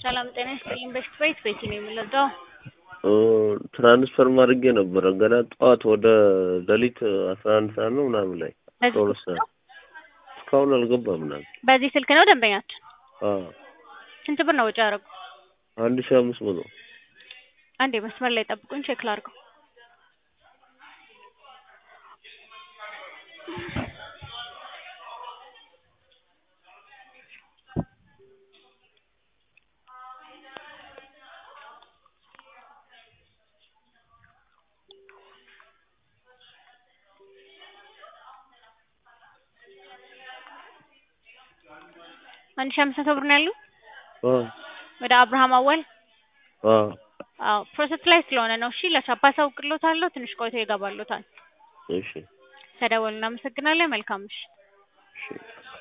ሰላም ጤና ይስጥልኝ። በሽት ቤት ቤት ነው የምንረዳው። ትራንስፈር ማድረጌ ነበረ ገና ጠዋት ወደ ሌሊት አስራ አንድ ሰዓት ነው ምናምን ላይ አስራ ሁለት ሰዓት እስካሁን አልገባም ምናምን። በዚህ ስልክ ነው ደንበኛችን። አዎ ስንት ብር ነው ወጪ ያደረጉ? አንድ ሺህ አምስት መቶ አንዴ መስመር ላይ ጠብቁኝ፣ ቼክ ላድርገው። አንድ ሺህ አምስት መቶ ብር ነው ያሉ አዎ ወደ አብርሃም አወል። አዎ አዎ ፕሮሰስ ላይ ስለሆነ ነው። እሺ ለሻፓ አሳውቅልዎታለሁ። ትንሽ ቆይቶ ይገባልዎታል። እሺ ተደወሉ። እናመሰግናለን። መልካም ምሽት። እሺ